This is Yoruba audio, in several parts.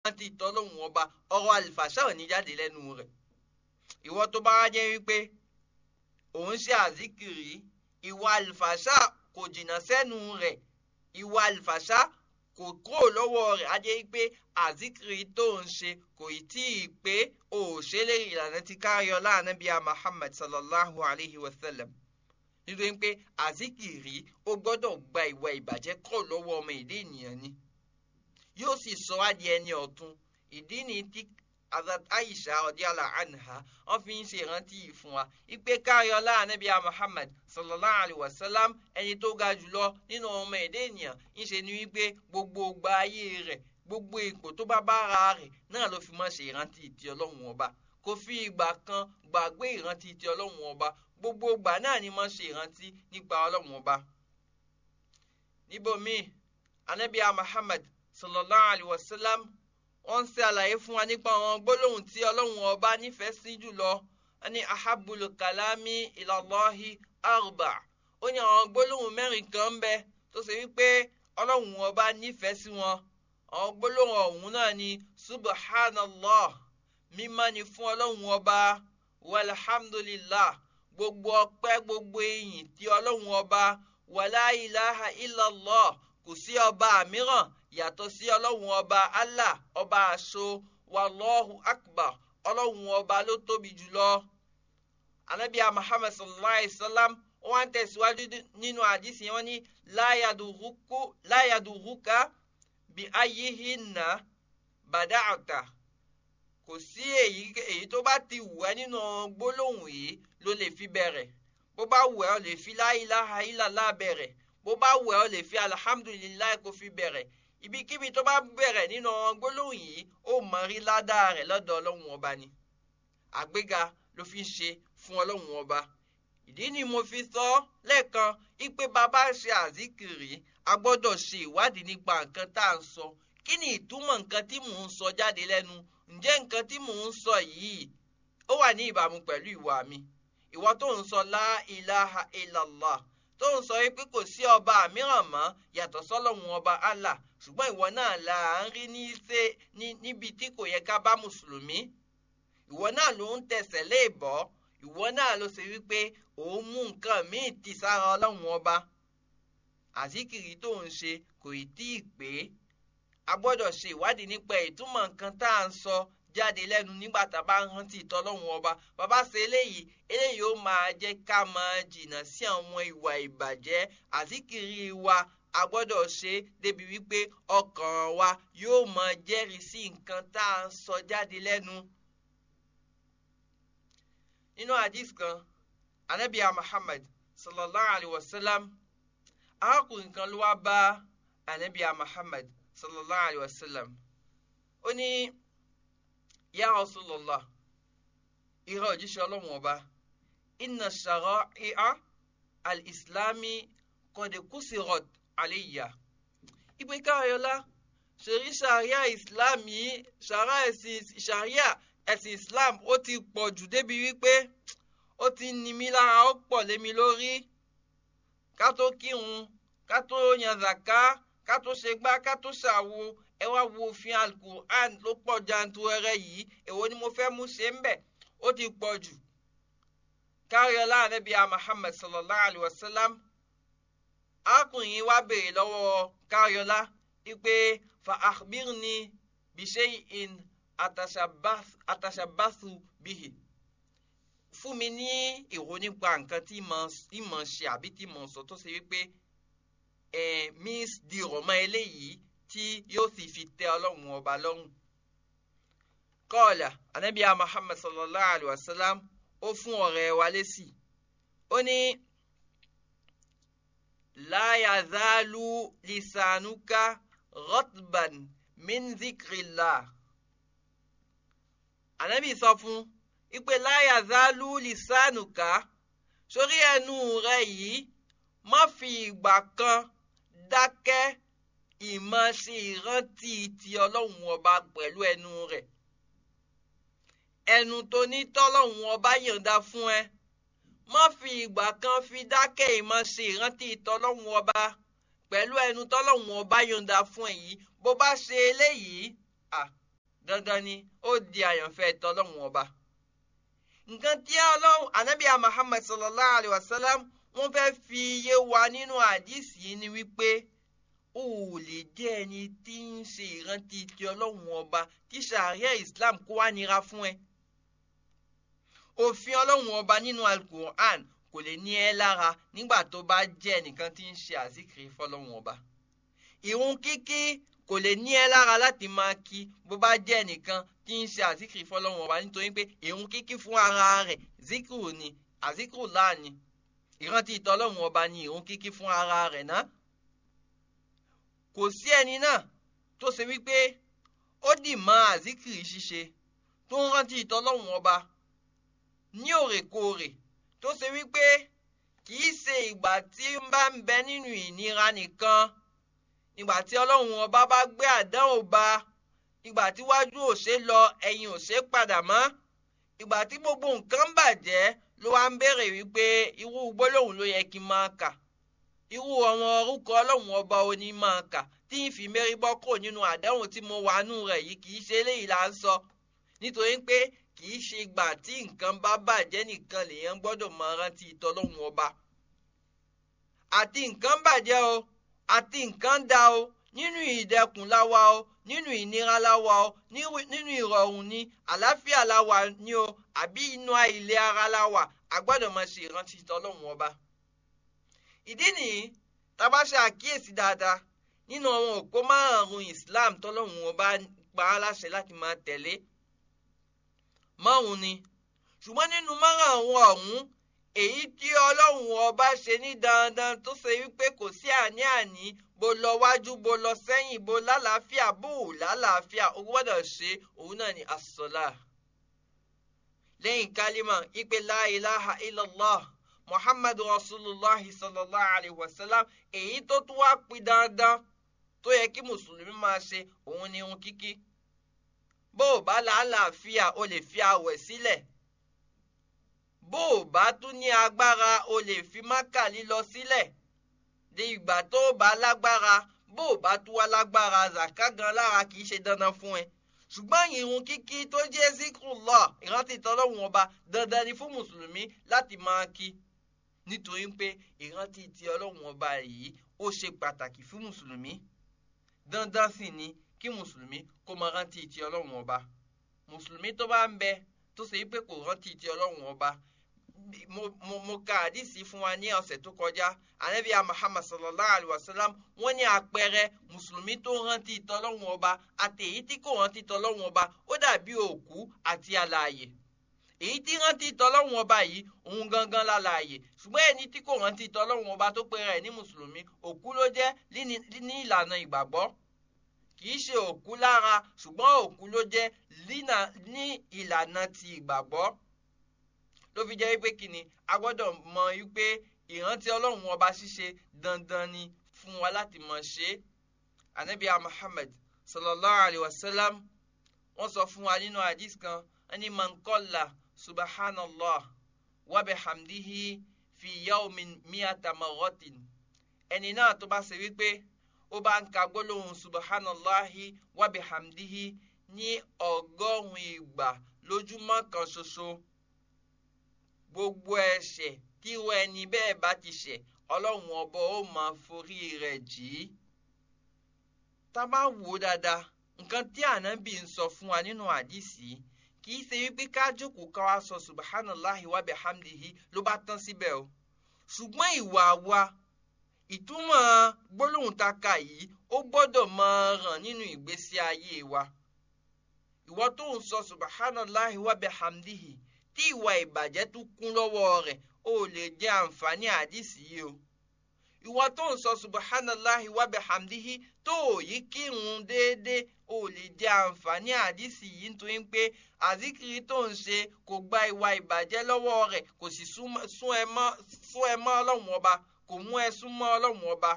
rántí tọ́lọ́hún ọba ọ̀rọ̀ àlìfàṣà ò ní jáde lẹ́nu rẹ̀ ìwọ tó bá jẹ́ wípé òun ṣe àzíkìrì ìwà àlìfàṣà kò jìnnà sẹ́nu rẹ̀ ìwà àlìfàṣà kò kúrò lọ́wọ́ rẹ̀ á jẹ́ wípé àzíkìrì tó ń ṣe kò tí ì pé òṣèlè ìlànà ti káyọ láàánú bíi Muhammad sallallahu alayhi wa sallam nítorí pé àzíkìrì ó gbọ́dọ̀ gba ìwà ìbàjẹ́ kúrò lọ́wọ́ ọmọ ìdí ènìyàn ni yóò sì sọ wá di ẹni ọ̀tun ìdí ni tí Hazrat Aisha ọdíàlà anha wọn fi ń ṣe ìrántí yìí fún wa ipe káyọlá anabiya Muhammad sallallahu alayhi wa sallam ẹni tó ga jùlọ nínú ọmọ ẹ̀dá ènìyàn ń ṣe ni wípé gbogbo gba ayé rẹ̀ gbogbo ipò tó bá bára rẹ̀ náà ló fi máa ṣe ìrántí ti Ọlọ́run ọba kò fi ìgbà kan gbàgbé ìrántí ti Ọlọ́run ọba gbogbo ìgbà náà ni máa ṣe ìrántí nípa Ọlọ́run ọba. níbòmíì anabiya Muhammad sallallahu alayhi wa sallam wọ́n ń ṣe àlàyé fún wa nípa àwọn gbólóhùn tí ọlọ́run ọba nífẹ̀ẹ́ sí jùlọ ní ahabulu kalami ilallahi arba ó ní àwọn gbólóhùn mẹ́rin kan ń bẹ tó ṣe wípé ọlọ́run ọba nífẹ̀ẹ́ sí wọn àwọn gbólóhùn ọ̀hún náà ni subhanallah mímọ́ ni fún ọlọ́run ọba walhamdulillah gbogbo ọpẹ́ gbogbo ìyìn tí ọlọ́run ọba wàlá ilaha illallah kò sí ọba mìíràn yàtọ̀ sí ọlọ́run ọba allah ọba àṣọ wàlọ́hu akbar ọlọ́run ọba ló tóbi jùlọ. anabiya muhammad sallallahu alayhi wa sallam wọ́n ń tẹ̀síwájú nínú àdìsí wọn ní láyàdùrúkà bí ayéhinna bàdáàtà kò sí èyí tó bá ti wù ẹ́ nínú gbólóhùn yìí ló lè fi bẹ̀rẹ̀ bó bá wù ẹ́ ó lè fi la ilaha illallah bẹ̀rẹ̀ bó bá wù ẹ́ ó lè fi alhamdulilayi kó fi bẹ̀rẹ̀ ibikíbi tó bá bẹ̀rẹ̀ nínú gbólóhùn yìí ó mọ rí ládàá rẹ̀ lọ́dọ̀ ọlọ́run ọba ni àgbéga ló fi ń ṣe fún ọlọ́run ọba ìdí ni mo fi sọ lẹ́ẹ̀kan ipe bàbá ṣe àzíkìrì a gbọ́dọ̀ ṣe ìwádìí nípa nǹkan tá à ń sọ kí ni ìtumọ̀ nǹkan tí mò ń sọ jáde lẹ́nu ǹjẹ́ nǹkan tí mò ń sọ yìí ó wà ní ìbámu pẹ̀lú ìwà mi ìwọ tó ń sọ la ilaha illallah tó ń sọ pé kò sí ọba mìíràn mọ́ yàtọ̀ sọ́lọ́run ọba Allah ṣùgbọ́n ìwọ náà là ń rí ní ṣe níbi tí kò yẹ ká bá mùsùlùmí ìwọ náà ló ń tẹsẹ̀ lé ìbọ́ ìwọ náà ló ṣe wípé òun mú nǹkan míì ti sára ọlọ́run ọba àzíkìrì tó ń ṣe kò ì tí ì pé a gbọ́dọ̀ ṣe ìwádìí nípa ìtumọ̀ nǹkan tá à ń sọ jáde lẹ́nu nígbà tá a bá ń rántí ìtọ́lọ́run ọba bàbá ṣe eléyìí eléyìí ó máa jẹ́ ká máa jìnnà sí àwọn ìwà ìbàjẹ́ àzíkìrì wa a gbọ́dọ̀ ṣe débi wípé ọkàn wa yóò máa jẹ́rìí sí nǹkan tá à ń sọ jáde lẹ́nu. nínú hadith kan anabiya muhammad sallallahu alayhi wa sallam arákùnrin kan ló wá bá anabiya muhammad sallallahu alayhi wa sallam ó ní ya rasulallah ìrọ̀ òjíṣẹ́ ọlọ́run ọba inna shara'i'a al-islami qad kusirat alayya ìpè káyọ̀lá ṣèrí ṣàríà islam yìí ṣàríà ẹ̀sìn islam ó ti pọ̀ jù débi wípé ó ti ní mi lára ó pọ̀ lé mi lórí ká tó kírun ká tó yan zaka ká tó ṣe gbá ká tó ṣàwo ẹ wá wo òfin alukur'an ló pọ̀ janturẹrẹ yìí èwo ni mo fẹ́ mú ṣe ń bẹ̀ ó ti pọ̀ jù káyọ̀lá ànábìá muhammad sallallahu alayhi wa sallam arákùnrin yìí wá béèrè lọ́wọ́ káyọ̀lá wípé fa akhbirni bishay'in atashabbathu bihi fún mi ní ìró nípa nǹkan tí mo ṣe àbí tí mo sọ tó ṣe wípé ẹ miss di rọ̀mọ́ eléyìí tí yóò sì fi tẹ ọlọ́run ọba lọ́rùn. kọ́ọ̀là anábíà muhammad sallallahu alayhi wa sallam ó fún ọ̀rẹ́ wa lésì ó ní la yazalu lisanuka rotban min zikrillah. ànábì sọ fún ipe la yazalu lisanuka sórí ẹnu rẹ yìí má fi ìgbà kan dákẹ́ ìmọ̀ ṣe ìrántí ti ọlọ́run ọba pẹ̀lú ẹnu rẹ̀ ẹnu tó ní tọ́lọ́run ọba yọ̀ǹda fún ẹ má fi ìgbà kan fi dákẹ́ ìmọ̀ ṣe ìrántí tọ́lọ́run ọba pẹ̀lú ẹnu tọ́lọ́run ọba yọ̀ǹda fún ẹ yìí bó bá ṣe eléyìí dandan ni ó di àyànfẹ́ tọ́lọ́run ọba nǹkan tí ọlọ́run anabiya muhammad sallallahu alayhi wa sallam wọ́n fẹ́ fi yé wa nínú àdìsí yìí ni wípé o ò lè jẹ́ ẹni tí ń ṣe ìrántí ti ọlọ́run ọba tí sàárẹ̀ islam kó wá nira fún ẹ òfin ọlọ́run ọba nínú alukur'an kò lè ní ẹ lára nígbà tó bá jẹ́ ẹnìkan tí ń ṣe àzíkiri fọlọ́run ọba ìrun kíkí kò lè ní ẹ lára láti máa kí bó bá jẹ́ ẹnìkan tí ń ṣe àzíkiri fọlọ́run ọba nítorí pé ìrun kíkí fún ara rẹ̀ zikiru ni àzíkiri láàní ìrántí ìtọ́lọ́run ọba ni ìrun kíkí fún ara rẹ̀ náà kò sí ẹni náà tó ṣe wípé ó dì mọ́ àzíkiri ṣíṣe tó ń rántí ìtọ́lọ́run ọba ní òrèkóòrè tó ṣe wípé kì í ṣe ìgbà tí ń bá ń bẹ nínú ìnira nìkan ìgbà tí ọlọ́run ọba bá gbé àdánwò bá ìgbà tí wájú ò ṣe lọ ẹ̀yìn ò ṣe padà mọ́ ìgbà tí gbogbo nǹkan bàjẹ́ ló wá ń béèrè wípé irú gbólóhùn ló yẹ kí n máa kà irú àwọn orúkọ ọlọ́run ọba oní máa kà tí ń fi mérí bọ́ kò nínú àdánwò tí mo wà nù rẹ̀ yìí kì í ṣe eléyìí là ń sọ nítorí pé kì í ṣe ìgbà tí nǹkan bá bàjẹ́ nìkan lèèyàn gbọ́dọ̀ máa rántí ìtọ́lọ́hún ọba. àti nǹkan bàjẹ́ o àti nǹkan dá o nínú ìdẹkùn láwa o nínú ìnira láwa o nínú ìrọ̀rùn ni àlàáfíà láwa ni o àbí inú ilé ara láwa a gbọ́dọ̀ máa ṣe ìrántí ìtọ́lọ́hún ọba. ìdí nìyí tá a bá ṣe àkíyèsí dáadáa nínú àwọn òpó márùn-ún Islam tọ́lọ́hún ọba pa á láṣẹ láti máa tẹ̀lé márùn ni ṣùgbọ́n nínú márùn ọ̀hún èyí tí ọlọ́run ọba ṣe ní dandan tó ṣe wípé kò sí àní-àní bó lọ wájú bó lọ sẹ́yìn bó lálàáfíà bó ò lálàáfíà o gbọ́dọ̀ ṣe òun náà ni asọ́lá. lẹ́yìn kálímà ìpè la ilaha illallah muhammadu rasulillah sallallahu alayhi wa sallam èyí tó tún wá pin dandan tó yẹ kí mùsùlùmí máa ṣe òun ni irun kíkí bó o bá làálàáfíà o lè fi àwẹ̀ sílẹ̀ bó o bá tún ní agbára o lè fi mákà lílọ sílẹ̀ di ìgbà tó o bá lágbára bó o bá tún wá lágbára zaka gan lára kì í ṣe dandan fún ẹ ṣùgbọ́n ìrun kíkí tó jẹ́ zikrullah ìrántí tọ́lọ́hun ọba dandan ni fún mùsùlùmí láti máa kí nítorí pé ìrántí ti ọlọ́hun ọba yìí ó ṣe pàtàkì fún mùsùlùmí dandan sì ni kí mùsùlùmí kó máa rántí ti ọlọ́run ọba mùsùlùmí tó bá ń bẹ tó ṣe pé kò rántí ti ọlọ́run ọba mo mo mo ka àdìsí fún wa ní ọ̀sẹ̀ tó kọjá anabiya muhammad sallallahu alayhi wa sallam wọ́n ní àpẹẹrẹ mùsùlùmí tó rántí tọlọ́run ọba àti èyí tí kò rántí tọlọ́run ọba ó dàbí òkú àti alààyè èyí tí rántí tọlọ́run ọba yìí òun gangan lálàyè ṣùgbọ́n ẹni tí kò rántí tọlọ́run ọba tó pera ẹ̀ ní mùsùlùmí òkú ló jẹ́ ní ìlànà ìgbàgbọ́ kìí ṣe òkú lára ṣùgbọ́n òkú ló jẹ́ ní ìlànà ti ìgbàgbọ́ ló fi jẹ́ wípé kíni a gbọ́dọ̀ mọ wípé ìrántí ọlọ́run ọba ṣíṣe dandan ni fún wa láti mọ̀ ṣe é anabiya muhammad sallallahu alayhi wa sallam wọ́n sọ fún wa nínú hadith kan ẹni mankola subhanallah wa bihamdihi fi yawmin miyata marratin ẹni náà tó bá ṣe wípé ó bá ń ka gbólóhùn subhanallahi wa bihamdihi ní ọgọ́rùn-ún ìgbà lójúmọ́ kan ṣoṣo gbogbo ẹ̀ṣẹ̀ tíwọ ẹni bẹ́ẹ̀ bá ti ṣẹ̀ ọlọ́run ọba ó máa forí rẹ̀ jì í. tá a bá wò ó dáadáa nǹkan tí ànábì ń sọ fún wa nínú àdìsí kì í ṣe wípé ká jókòó ká wá sọ subhanallahi wa bihamdihi ló bá tán síbẹ̀ o ṣùgbọ́n ìwà wa ìtumọ̀ gbólóhùn ta ka yìí ó gbọ́dọ̀ máa hàn nínú ìgbésí ayé wa. ìwọ tó ń sọ subhanallahi wa bihamdihi tí ìwà ìbàjẹ́ tún kún lọ́wọ́ rẹ̀ ó lè jẹ́ àǹfààní àdìsí yìí o. ìwọ tó ń sọ subhanallahi wa bihamdihi tó ò yí kírun déédéé ó lè jẹ́ àǹfààní àdìsí yìí nítorí pé àzíkiri tó ń ṣe kò gba ìwà ìbàjẹ́ lọ́wọ́ rẹ̀ kò sì sún ẹ mọ́ ọlọ́run ọba kò mú ẹ súnmọ́ ọlọ́run ọba.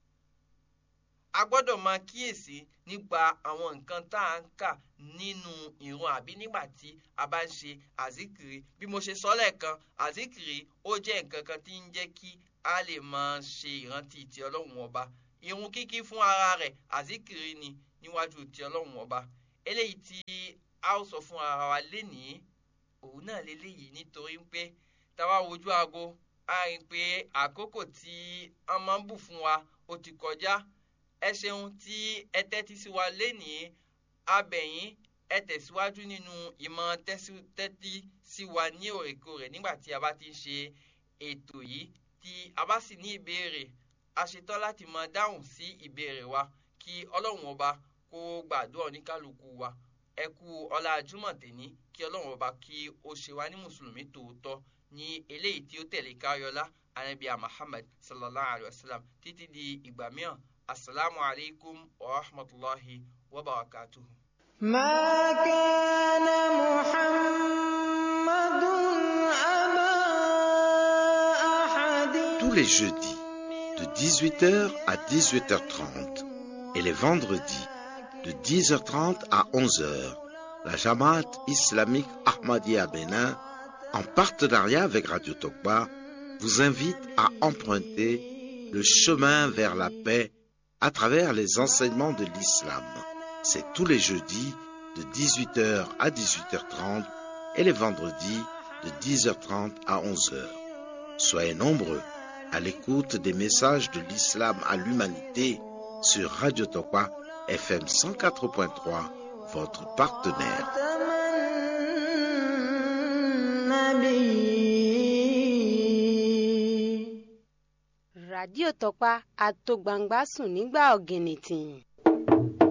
a gbọ́dọ̀ máa kíyèsí nípa àwọn nǹkan tá à ń kà nínú ìrun àbí nígbà tí a bá ń ṣe àzíkiri bí mo ṣe sọ lẹ́ẹ̀kan àzíkiri ó jẹ́ nǹkan kan tí ń jẹ́ kí a lè máa ṣe ìrántí ti ọlọ́run ọba ìrun kíkí fún ara rẹ̀ àzíkiri ni níwájú ti ọlọ́run ọba eléyìí tí a ó sọ fún ara wa lénìí òun náà leléyìí nítorí pé táwa wojú aago a rí i pé àkókò tí wọ́n máa ń bù fún wa ó ti kọjá ẹ ṣeun tí ẹ tẹ́tí sí wa lénìí abẹ̀yìn ẹ tẹ̀síwájú nínú ìmọ̀ tẹ́tí sí wa ní òrèkóòrè nígbà tí a bá ti ń ṣe ètò yìí tí a bá sì ní ìbéèrè a ṣetán láti máa dáhùn sí ìbéèrè wa kí ọlọ́run ọba kó gbàdúrà oníkálukú wa ẹ kú ọlá júmọ̀ tèní kí ọlọ́run ọba kí ó ṣe wá ní mùsùlùmí tòótọ́ ní eléyìí tí ó tẹ̀lé káyọlá anabiya muhammad sallallahu alayhi wa sallam títí di ìgbà mìíràn asalaamu alaykum wa rahmatulahi wa barakatuhu. ما كان محمد أبا أحد Tous les jeudis, de 18h à 18h30, et les vendredis, de 10h30 à 11h, la Jamaat islamique Ahmadiyya Bénin, en partenariat avec Radio Tokba, vous invite à emprunter le chemin vers la paix à travers les enseignements de l'islam. C'est tous les jeudis de 18h à 18h30 et les vendredis de 10h30 à 11h. Soyez nombreux à l'écoute des messages de l'islam à l'humanité sur Radio Tokwa FM 104.3, votre partenaire. النبي ràdíò tọpa àtògbàǹgbà sùn nígbà ọ̀gìnìtìn